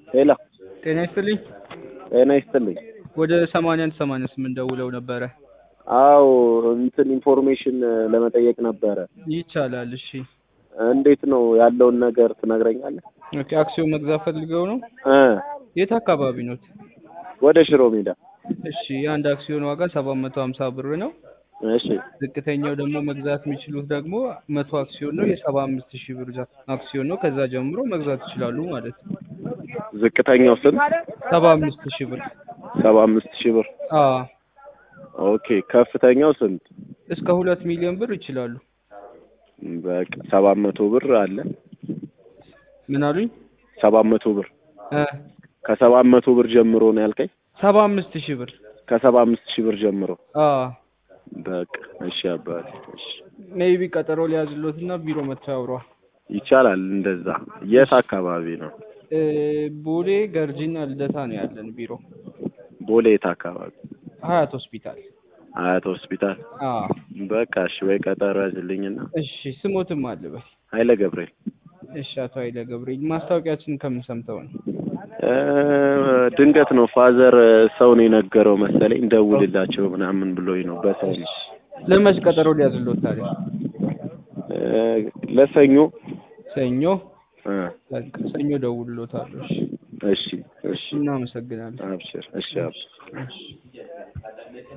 ሄሎ ጤና ይስጥልኝ። ጤና ይስጥልኝ። ወደ ሰማንያ አንድ ሰማንያ ስምንት ደውለው ነበረ። አዎ እንትን ኢንፎርሜሽን ለመጠየቅ ነበረ። ይቻላል። እሺ እንዴት ነው ያለውን ነገር ትነግረኛለህ? ኦኬ። አክሲዮን መግዛት ፈልገው ነው? እ የት አካባቢ ኖት? ወደ ሽሮ ሜዳ። እሺ የአንድ አክሲዮን ዋጋ ሰባት መቶ ሀምሳ ብር ነው። እሺ ዝቅተኛው ደግሞ መግዛት የሚችሉት ደግሞ መቶ አክሲዮን ነው። የሰባ አምስት ሺህ ብር ዛ- አክሲዮን ነው። ከዛ ጀምሮ መግዛት ይችላሉ ማለት ነው። ዝቅተኛው ስንት? ሰባ አምስት ሺህ ብር ሰባ አምስት ሺህ ብር። አ ኦኬ ከፍተኛው ስንት? እስከ ሁለት ሚሊዮን ብር ይችላሉ። በቃ ሰባት መቶ ብር አለ። ምን አሉኝ? ሰባት መቶ ብር እ ከሰባት መቶ ብር ጀምሮ ነው ያልከኝ? ሰባ አምስት ሺህ ብር ከሰባ አምስት ሺህ ብር ጀምሮ። አ በቃ እሺ አባቴ እሺ ሜይቢ ቀጠሮ ሊያዝሎትና ቢሮ መጥተው ያውሯል። ይቻላል። እንደዛ የት አካባቢ ነው? እ ቦሌ ገርጂና ልደታ ነው ያለን ቢሮ። ቦሌ የት አካባቢ? ሀያት ሆስፒታል። አያት ሆስፒታል። አ በቃ እሺ ወይ ቀጠሮ ያዝልኝና እሺ ስሞትም አለበት። ኃይለ ገብርኤል እሺ አቶ ኃይለ ገብርኤል ማስታወቂያችን ከምን ሰምተው ነው? እ ድንገት ነው ፋዘር ሰው ነው የነገረው መሰለኝ ደውልላቸው ምናምን ብሎኝ ነው በሰው ነው። ለመች ቀጠሮ ሊያዝሎት ታዲያ? እ ለሰኞ ሰኞ እ በቃ ሰኞ ደውልሎታለሁ። እሺ እሺ እሺ እናመሰግናለን። አብሽር እሺ አብሽር እሺ